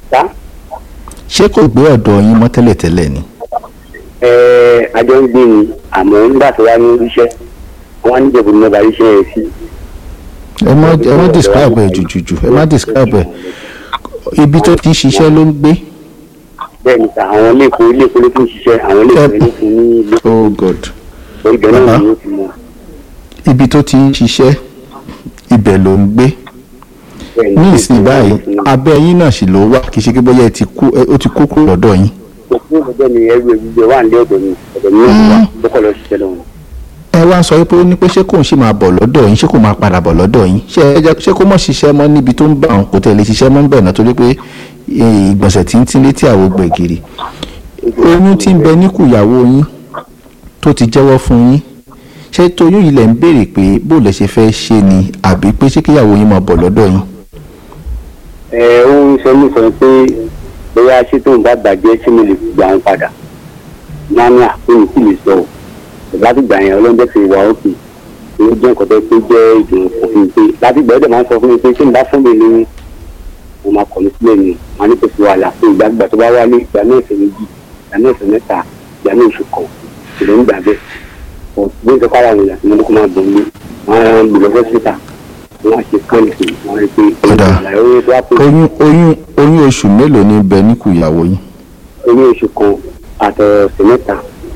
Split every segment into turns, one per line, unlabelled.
tá
ṣé kò gbé ọ̀dọ̀ yín mọ́ tẹ́lẹ̀tẹ́lẹ̀ ni
ẹ àjọ ń gbé ni àmọ́ nígbà tó wá ní iṣẹ́ wọn á níjẹ̀bù ní ọba iṣẹ́ yẹn sí.
ẹ má ẹ má describe ẹ jùjùjù ẹ má describe ẹ ibi tó ti ń ṣiṣẹ́ ló ń gbé
bẹ́ẹ̀ ni sà àwọn iléepo iléepo ló fi ń ṣiṣẹ́ àwọn iléepo
Ẹ-
ló fún ní ilé
oh god
ibẹ̀ náà
Bàbá.
ni ó ti mọ̀
ibi tó ti ń ṣiṣẹ́ ibẹ̀ ló ń gbé
bẹ́ẹ̀
ní
ni
ìsìn báyìí abẹ́ yín náà sì ló wà kì í ṣe pé bóyá ẹ ti kú ẹ- ó ti kú kúrò lọ́dọ̀ yín
òkú ọjọ́ ni ẹrú ẹgbẹ́ wà ní ọ̀dọ̀ mi ọ̀dọ̀ mi náà wà lókọ̀ lọ ṣiṣẹ́ lọ́wọ́
ẹ wá sọ pé ó ní pé ṣé kò ń ṣe máa bọ̀ lọ́dọ̀ yín ṣé kò máa padà bọ̀ lọ́dọ̀ yín ṣé ẹ jẹ́ ṣé kó mọ̀ ṣiṣẹ́ mọ́ níbi tó ń bá òun kò tẹ̀lé ṣiṣẹ́ mọ́ ń bẹ̀ náà torí pé eh, ìgbọ̀nsẹ̀ tí ń tí létí àwo gbẹ̀gìrì oyún tí ń bẹ níkùyàwó yín tó ti jẹ́wọ́ fún yín ṣé toyún yìí lẹ̀ ń béèrè pé bó lẹ ṣe fẹ́ ṣe ni àbí pé ṣé kíyàwó yín máa bọ̀ lọ́dọ̀ yín
ẹ ó ń sọ ní sọ pé bóyá ṣé tóun bá bàjẹ́ ṣé mo lè gbà wọn padà nánà pé mi sì lè sọ ọ́ láti gbà yẹn ọlọ́dẹ fi wà ókè èyí jẹ́ nǹkan tó pé jẹ́ ìdùnnú fún mi pé láti gbà ọ́ dẹ̀ máa ń sọ fún mi pé ṣé n bá fún mi ní mo máa kọ̀ mí sílẹ̀ ni màá ní kò sí wàhálà pé ìgbàgbà tó bá wálé ìgbà náà ọ̀sẹ̀ méjì ìgbà náà ọ̀sẹ̀ mẹ́ta ìgbà náà oṣù kan ìlú ń gbà bẹ́ẹ̀ ọ̀ bí n sọ fara wọn yàtọ̀ mọ́tò kó máa bọ̀ mí wọ́n á gbé lọ fọ́sítà wọ́n á ṣe kánì fún mi wọ́n á rí pé
Ọ̀dà.
àlàyé owó tó wá pé
oyún oyún oyún oṣù mélòó ní bẹ níkùyàwó yín
oyún oṣù kan àtọ̀ọ̀sẹ̀ mẹ́ta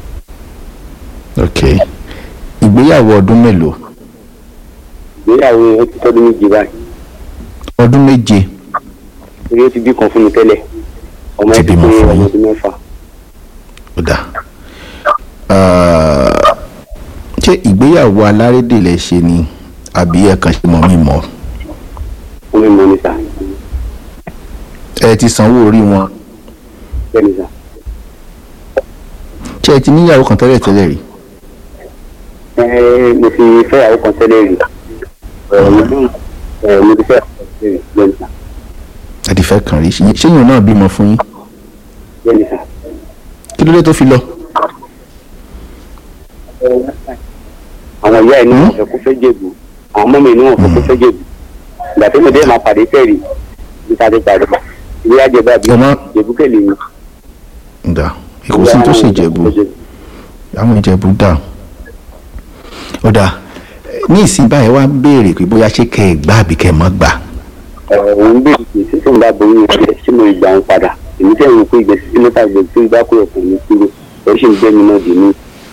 ok ìgbéyàwó ọdún mélòó
ìgbéyàwó yẹn ó ti tọ́dún méjì báyìí
ọdún méje
torí ó ti bí kan fún mi tẹ́lẹ̀ ọmọ
Ti
ẹ̀ ti
bímọ
pé
fún
ọmọ
yín.
ọdún mẹ́fà
ó dà Ah, ṣé ìgbéyàwó alárédè lẹ ṣe ni àbí ẹ kàn ṣe mọ̀ mí mọ́
ọmọ ìmọ̀ ní sà
ẹ ti sanwó orí wọn
bẹ́ẹ̀ ní sà
ṣé ẹ ti níyàwó kan tẹ́lẹ̀ tẹ́lẹ̀ rí
ẹ mo ti fẹ́ àwọn kan tẹ́lẹ̀ rí ọ̀rọ̀ mi dùn ẹ mo ti fẹ́ àwọn kan tẹ́lẹ̀ rí bẹ́ẹ̀ ní sà
ẹ ti fẹ́ kàn rí ṣé ṣéyìn náà bímọ fún yín
bẹ́ẹ̀ ní sà.
kí ló dé tó fi lọ
àwọn ìyá ẹ̀ ní wọn fẹ́ kó fẹ́ jèbù àwọn ọmọ mi ní wọn fẹ́ kó fẹ́ jèbù ìgbà tí mo dé máa pàdé tẹ̀rí bí ká ti pàdé ìwé àjẹbá bí
Ẹ má-
jèbù kẹlẹ̀ mi.
ǹda kò sí tó ṣe jẹ̀bú àwọn ìjẹ̀bú dà ó dà ní ìsìn báyìí wá ń béèrè pé bóyá ṣé kẹ́ ẹ gbà àbí kẹ́ ẹ mọ́ gbà
òun bèèrè pé sísè ń bá boyún rẹ sí mo ìgbà ń padà èmi tẹ̀ ń pé ìgbésí sí mẹ́ta gbèsè tí ń bá kúrò fún mi kúrò ó sì ń gbé mi náà dì mí.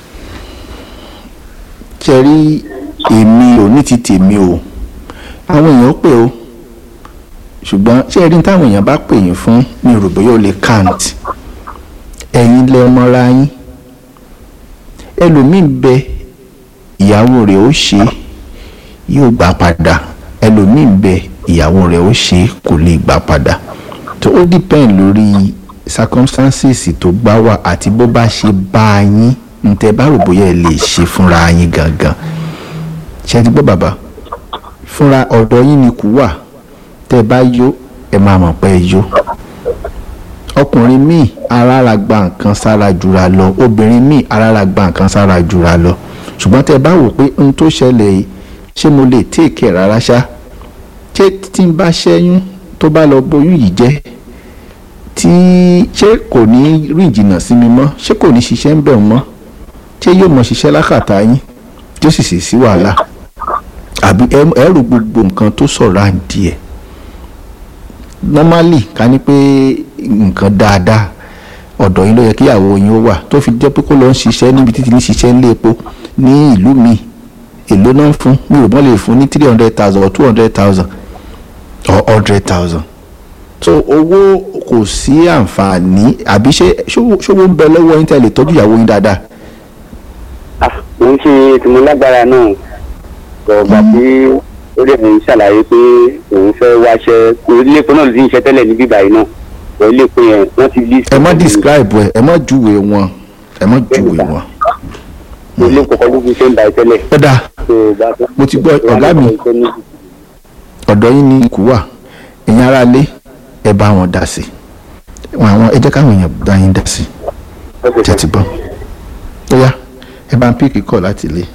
ṣe rí èmi ò ní ti tèmi o àwọn èèyàn pè o ṣùgbọ́n ṣé ẹ rí táwọn èèyàn bá pè yín fún mi rò bóyá ó lè count ẹ̀yin lẹ mọ́ra yín ẹlòmíín bẹ ìyàwó rẹ̀ ó ṣe yóò gbà padà ẹlòmíín bẹ ìyàwó rẹ̀ ó ṣe kò lè gbà padà tó ó depend lórí circumstances tó bá wà àti bó bá ṣe bá yín ntẹ bá rò bóyá ẹ lè ṣe fúnra yín gangan ṣe ti gbọ́ bàbá fúnra ọ̀dọ̀ yín ni kú wà tẹ́ ẹ bá yó ẹ máa mọ̀ pé ẹ yó ọkùnrin míì arára gba nǹkan sára jura lọ obìnrin míì arára gba nǹkan sára jura lọ ṣùgbọ́n tẹ́ ẹ bá wò pé n tó ṣẹlẹ̀ yìí ṣé mo lè téèkì rárá ṣá ṣé tí n bá ṣẹ́yún tó bá lọ bóyún yìí jẹ́ tí ṣé kò ní rìn jìnnà sí mi mọ́ ṣé kò ní ṣiṣẹ́ ń bẹ̀ mọ́ ṣé yóò mọ ṣiṣẹ́ lákàtà yín tí ó sì sì sí wàhálà àbí ẹ- ẹ rò gbogbo nǹkan tó sọ̀rọ̀ àǹdí ẹ̀ normally ká ní pé nǹkan dáadáa ọ̀dọ̀ yín ló yẹ kí ìyàwó yín ó wà tó fi jẹ́ pé kó lọ ń ṣiṣẹ́ níbi títí ní ṣiṣẹ́ ńlé epo ní ìlú mi èló náà ń fún mi ò mọ̀ lè fún ní three hundred thousand or two hundred thousand or hundred thousand so owó kò sí àǹfààní àbí ṣé ṣówó ṣówó ń bẹ lọ́wọ́ yín tẹ́ lè tọ́jú ìyàwó yín dáadáa
Ah, mo ń ṣe tí mo lágbára náà gbọ̀ngbà tí ó lè fi ṣàlàyé pé òun fẹ́ wáṣẹ́ ilé epo náà ló ti ń ṣe tẹ́lẹ̀ níbí báyìí náà wọ́n ilé epo yẹn wọ́n ti lé.
ẹ má describe ẹ ẹ má júwe wọn ẹ má júwe wọn.
ilé epo kan ló fi ṣe ń báyìí tẹ́lẹ̀.
ó dáa
tó o bá tó-
Mo ti gbọ́ ọ̀gá mi. ọ̀dọ̀ yín ni ikú wà ẹ̀yin ará lé ẹ bá wọn dá sí i wọn àwọn ẹ jẹ́ káwọn èèyàn bá yín dá sí i tẹ́ ti gbọ́ ó yá ẹ bá ń píìkì kọ̀ láti lé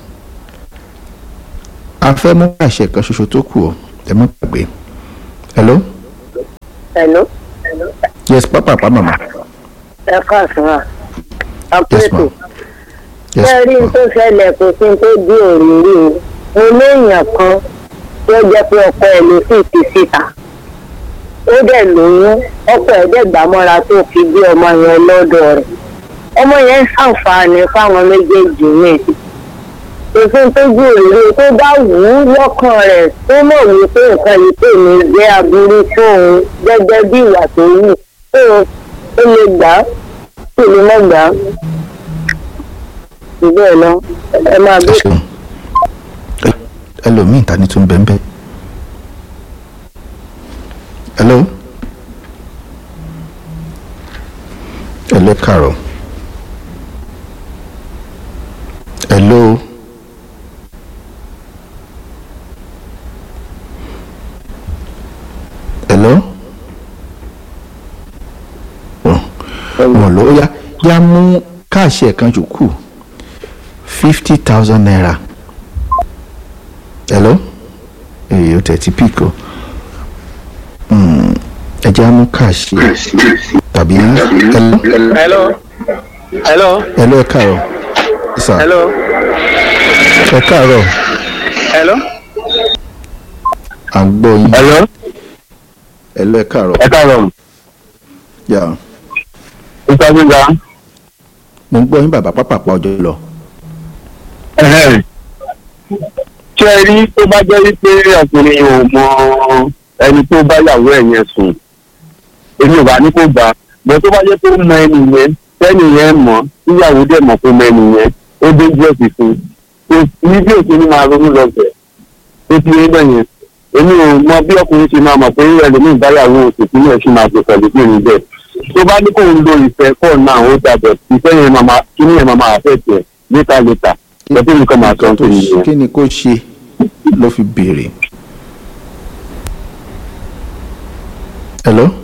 a fẹ́ mú àṣẹ kan ṣoṣo tó kù ọ́ ẹ má gbàgbé hello
Hello.
yes pápápá màmá
ẹ káàsán à
yes ma
àpètò
yes
bẹ́ẹ̀ rí n
ma
tó ṣẹlẹ̀ kò sí n tó di òrìrì o mo léèyàn kan tó jẹ́ pé ọkọ ẹ̀ ló sì ti síta ó dẹ̀ lóyún ọkọ ẹ̀ dẹ̀ gbà mọ́ra tó fi bí ọmọ yẹn lọ́dọ̀ rẹ̀ ọmọ yẹn ń ṣàǹfààní fáwọn méjèèjì ní òfin tó ju òrìrì tó bá wù ú lọ́kàn rẹ̀ tó mọ̀ wípé nǹkan yìí pè ní jẹ́ aburú fóun gẹ́gẹ́ bí ìwà tó wù tó ó lè gbà á ó lè má gbà á bẹ́ẹ̀ lọ ẹ máa
ẹ
bí
ṣeun Ẹ- ẹlòmíì ta ni tún bẹ́ẹ̀ bẹ́ẹ̀ hello hello kàrọ̀ hello hello wọn ló yá yá mú káàṣì ẹ̀ kan jòkù fifty thousand naira hello èyí ó tẹ̀tí píkò ẹ jẹ́ á mú káàṣì tàbí hello
hello hello
hello ẹ káàárọ̀ sà
hello
ẹ káàárọ̀
hello
à ń gbọ́ yín
hello
hello ẹ káàárọ̀
ẹ káàárọ̀
yà
mr gbẹngà
mo ń gbọ́ yín bàbá pápápá ọjọ́ lọ
ṣé ẹ rí tó bá jẹ́ wípé ọkùnrin ò mọ ẹni tó bá yàwó ẹ̀ yẹn sùn èmi ò bá ní kó gbà bọ́ tó bá jẹ́ pé ó mọ ẹni yẹn tẹ́ni yẹn mọ̀ tíyàwó dẹ̀ mọ̀ pé mọ ẹni yẹn ó dé díẹ̀ sí fún un ní bí òkè ní máa ronú lọ́sẹ̀ ó ti rí bẹ́ẹ̀ yẹn èmi ò mọ bí ọkùnrin ṣe máa mọ̀ pé ẹlòmíì báyàwó òsì tí yẹn ṣì máa ṣe pẹ̀lú pé ní bẹ́ẹ̀ tó bá ní kó ń lo ìfẹ́ kọ́ náà ó dàbẹ̀ ìfẹ́ yẹn máa máa kí ni yẹn máa máa fẹ́ tiẹ̀ létà létà lọ́tí nìkan máa sọ
tó
nítorí
ṣe-
yẹn.
kí ni kó ṣe ló fi béèrè hello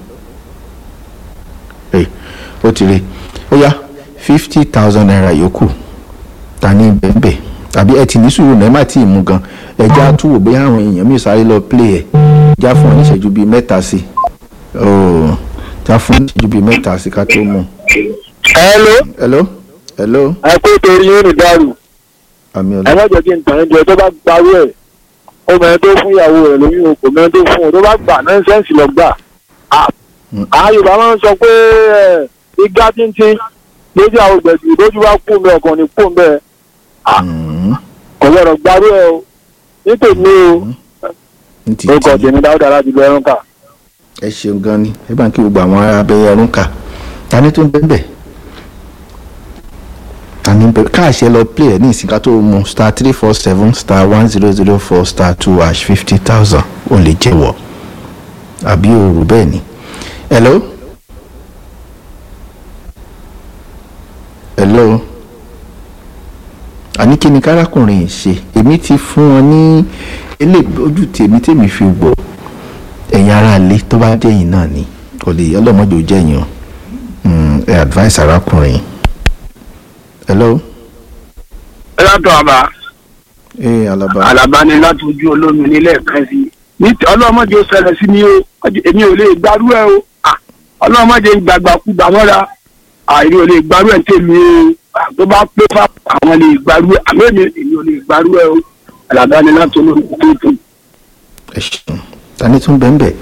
ẹ ó ti rí ó yá fifty thousand naira yòókù ta ní bẹ́ẹ̀bẹ́ tàbí ẹ ti ní sùúrù náà ẹ má tí ì mú gan ẹ já túwò bóyá àwọn èèyàn mi sáré lọ play ẹ já fún ọ ní ìṣẹ́jú bíi mẹ́ta sí ooo já fún ọ ní ìṣẹ́jú bíi mẹ́ta sí ká tó mú
hello
hello hello
ẹ kó torí yóò ní dàrú
àmì
ẹ
ọ̀la
má jẹ́ kí n tàn ẹ́ jẹ tó bá gbarú ẹ̀ ó mẹ́rin tó fún ìyàwó rẹ̀ lóyún o kò mẹ́rin tó fún un tó bá gbà nọ́ńsẹ́ǹsì lọ gbà á àwọn yorùbá máa ń sọ pé ẹ, igá tíntín lójú àwọn gbẹ̀dù lójú bá kú mi ọkàn ní kú mi bẹ́ẹ̀
Mm,
kò gbọ́dọ̀ gbarú ẹ̀ o nítòmí o
ní ti
ó kọ̀
tí
tèmi dáúdà láti lọ ẹrún kà.
ẹ ṣeun gan ni ẹ bá ń kí gbogbo àwọn ará abẹ́yẹ ọdún kà ta ni tó ń bẹ́ẹ̀ bẹ́ẹ̀ ta ni bẹ́ẹ̀ káàṣẹ lọ play ẹ̀ ní ìsìnká tó mu star three four seven star one zero zero four star two hash fifty thousand ò lè jẹ́wọ́ àbí òòrù bẹ́ẹ̀ ni hello hello àní kí ni kárákùnrin yìí ṣe èmi ti fún wọn ní ilé ojú tèmi tèmi fi gbọ́ ẹ̀yin ará ilé tó bá jẹ́yìn náà ni kò lè yẹ ọlọ́mọdé ò jẹ́yìn o Mm, ẹ advice arákùnrin hello
ẹ látọ̀ àbá
ẹ alaba
àlàbá ni láti ojú olómi nílẹ̀ kan sí ní tí ọlọ́mọdé ó ṣẹlẹ̀ sí mi o èmi ò lè gbarú ẹ o Ah, ọlọ́mọdé gbàgbàkú gbàmọ́ra àìrí ò lè gbarú ẹ tèmi o Ah, tó bá pé fà àwọn lè gbarú ẹ àmọ́ èmi èmi ò lè gbarú ẹ o àlàbá ni láti olómi tó tó.
ẹ ṣeun tani tún bẹ́ẹ̀ bẹ́ẹ̀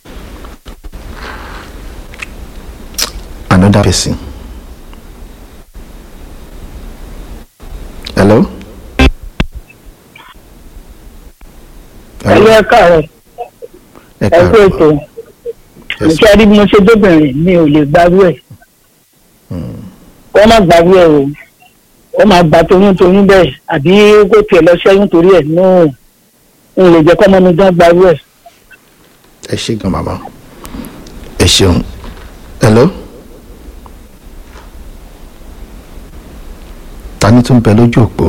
another person hello
ẹlú ẹ káàárọ̀
ẹ
ẹ kú ètò
káàárọ̀ Yes,
ìṣe rí bí mo ṣe dóbìnrin mi ò lè gbarú ẹ̀ wọ́n má gbarú ẹ̀ o wọ́n máa gba toyún toyún bẹ́ẹ̀ àbí kó tiẹ̀ lọ ṣẹ́yún torí ẹ̀ nù ń lè jẹ́ kọ́mọ mi dán gbarú ẹ̀.
ẹ ṣe gan màmá ẹ ṣeun hello tani tún bẹ lójú òpó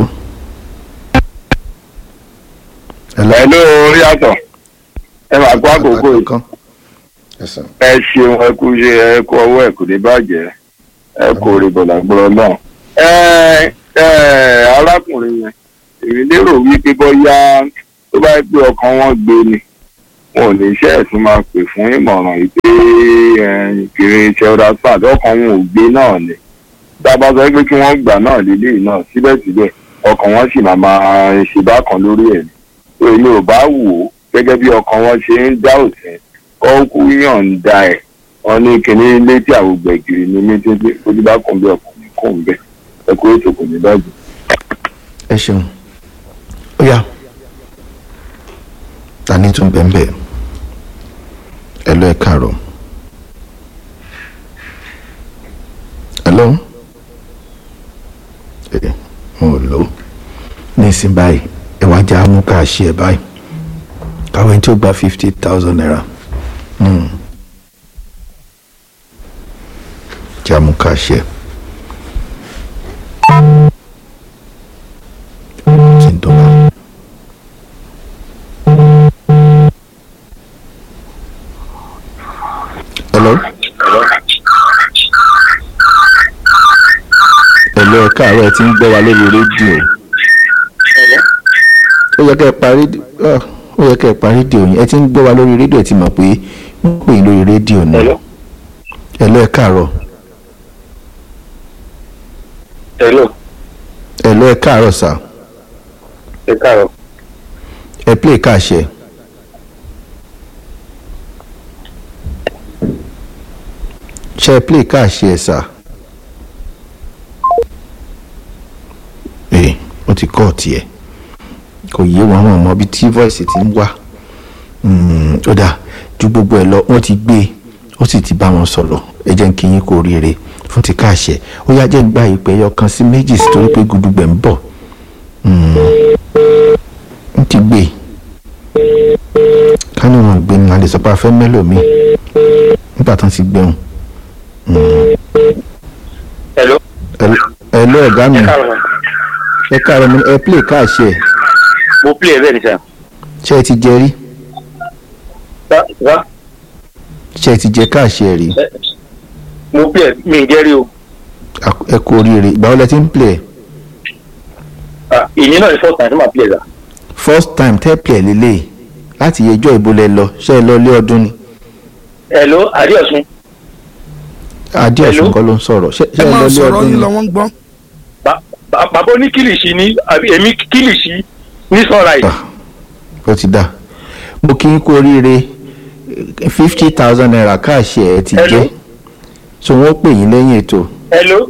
hello
ẹ ló rí àtọ̀ ẹ máa kó àkókò yìí
kan ẹsàn
ẹ ṣeun ẹ kú ṣe ẹ kú ọwọ́ ẹ kò ní bàjẹ́ ẹ kò rí bọ̀dàgbọ́rọ̀ náà. ẹ ẹ arákùnrin yẹn èmi lérò wípé bóyá tó bá yẹ pé ọkàn wọn gbé ni
wọn ò ní iṣẹ́ ẹ̀sùn máa pè fún ìmọ̀ràn yìí pé kiri iṣẹ́ ọ̀dà pàdé ọkàn wọn ò gbé náà ni tá a bá sọ pé kí wọ́n gbà náà lélẹ́yìí náà síbẹ̀síbẹ̀ ọkàn wọn sì máa máa ṣe bákan lórí ẹ̀ ni èmi ò bá wò ó gẹ́gẹ́ bí ọkàn wọn ṣe ń dá òsín ọkù yọ̀ǹda ẹ̀ wọn ní kíní létí àwògbẹ̀gìrì ní méjèèjì ojú bá kàn bí ọkùnrin kò ń bẹ̀ ẹ kó ètò kò ní bàjẹ́.
ẹ ṣeun ó yá ta ní tún bẹ́ẹ̀ bẹ́ẹ̀ ẹ lọ ẹ káàárọ̀ hello ẹ mo ò lò ó nísìnyí báyìí ẹ wá já mú ká ṣe ẹ báyìí káwọn ẹni tó gba fifty thousand naira hmm. já mú ká ṣe ẹ. tí ń dọ́gba. hello. hello ẹ káàárọ̀ ẹ ti ń gbọ́ wa lórí rédíò. ó yẹ kẹ́ ẹ parí ó yẹ kẹ́ ẹ parí rédíò yín ẹ ti ń gbọ́ wa lórí rédíò ẹ ti mọ̀ pé wọ́n pè é lórí rédíò náà.
Hello.
hello ẹ káàárọ̀.
hello
hello ẹ káàárọ̀ sà.
ẹ káàárọ̀
ẹ play káàṣẹ. ṣe ẹ play káàṣẹ sà. ee ó ti kọ́ tiẹ̀ kò yé wọn àwọn ọmọ bíi tí voice ti ń wá Mm, ó dáa ju gbogbo ẹ lọ wọ́n ti gbé e ó sì ti bá wọn sọ̀rọ̀ ẹ jẹ́ kí yín kó ríire fún ti káàṣẹ ó yá jẹ́ gba ìpè ẹyọ kan sí méjì sí torí pé gudugbẹ̀ ń bọ̀ ń ti gbé e kánú wọn gbé ní alẹ́ sọpá fẹ́ mẹ́lò mi nígbà tán ti gbẹ̀hùn
hello
ẹ lọ ọ̀gá mi
ẹ káàárọ̀
ẹ káàárọ̀ mi ẹ play káàṣẹ
mo play ẹ bẹ́ẹ̀ ni sà
ṣé ẹ ti jẹ rí
Sà- sà
ṣé ẹ ti jẹ káàṣẹ rí
mo play ẹ mi ì jẹ́rí o
Ak- ẹ kú oríire ìgbà wo lẹ ti ń play ẹ
Ah, ìyẹn náà ni first time tí màá play ẹ sà
first time tẹ́ play ẹ lélẹ̀ láti yẹjọ́ ìbò lẹ lọ ṣé ẹ lọ ilé ọdún ni
hello adéọ̀sùn
adéọ̀sùn
Hello?
kọ́ ló ń sọ̀rọ̀ ṣé ṣé
ẹ
ẹ lọ
máa
ilé
sọ̀rọ̀
ọdún
yín
ni
lọ wọ́n ń gbọ́.
Ba- ba- bàbá oní kìlìṣì ní àbí èmi kìlìṣì ní sunrise
Ah, ó ti dà mo kí n kú oríire fifty thousand naira káàṣẹ ẹ ti
Hello?
jẹ so wọ́n pè yín lẹ́yìn ètò
hello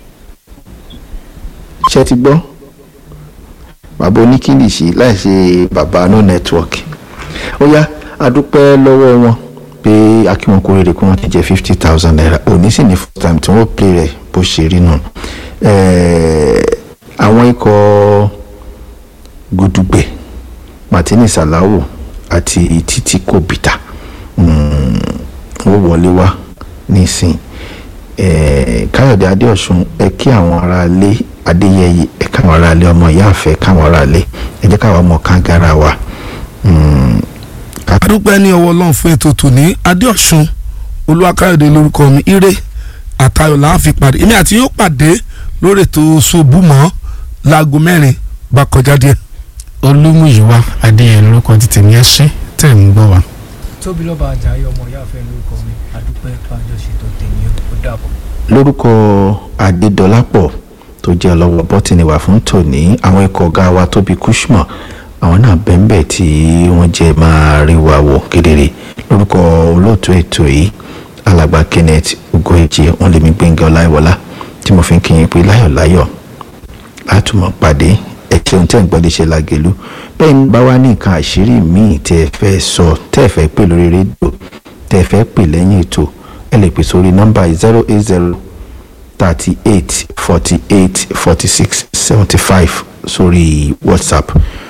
ṣé ti gbọ́ bàbá oníkìlìṣì láì ṣe bàbá no network ó yá adúpẹ́ lọ́wọ́ wọn pé akíwọn kò rere kí wọ́n ti jẹ́ fifty thousand naira òní sì ní first time tí wọ́n play rẹ̀ bó ṣe rí nù Ẹ̀ẹ́, àwọn ikọ̀ gudugbẹ martini salawu àti títí kòbìtà wọ́n wọlé wá nísìn ẹ̀ẹ́, káyọ̀dé adéọ̀sùn ẹ kí àwọn aráalé adéyẹyẹ ẹ káwọn aráalé ọmọ ìyáàfẹ́ káwọn aráalé ẹ jẹ́ káwọn ọmọ kangara wa Mm, ká-
adúpẹ́ ní ọwọ́ ọlọ́run fún ètò tòní adéọ̀sùn olúwakáyọ̀dé lórúkọ mi ire àtayọ̀ là ń fi pàdé èmi àti yóò pàdé lórí ètò ṣubúmọ́ láago mẹ́rin bá kọjá díẹ̀.
olúmúyíwá adéyẹn lórúkọ títí ní ẹṣin tẹ̀ ń gbọ́ wa.
tóbi lọ́ba àjàyè ọmọ ìyá àfẹ́ lórúkọ mi àdúpẹ́ pàjọ ṣètò tèmi ó dàbọ̀.
lórúkọ adédọlápọ̀ tó jẹ́ ọlọ́wọ́ bọ́tìnì wà fún tòní àwọn ikọ̀ ọ̀gá wa tóbi kúṣmọ̀ àwọn náà bẹ́ńbẹ́ tí wọ́n jẹ́ máa rí wa wò kedere lórúkọ olóòtú ètò yìí alàgbà kenneth ugoeje wọn lèmi gbẹ̀ngàn ọláìwọlá tí mo fi ń kíyìn pé láyọ̀láyọ̀ látùmọ̀ pàdé ẹ̀ṣẹ̀ ohun tẹ́ ń gbọ́dọ̀ ṣe làgẹ̀lú bẹ́ẹ̀ ni bá wá ní nǹkan àṣírí míì tẹ́ ẹ fẹ́ sọ tẹ́ ẹ fẹ́ pè lórí rédíò tẹ́ ẹ fẹ́ pè lẹ́yìn ètò ẹ lè pè sórí nọ́mbà zero eight zero thirty eight forty eight forty six seventy five sórí whatsapp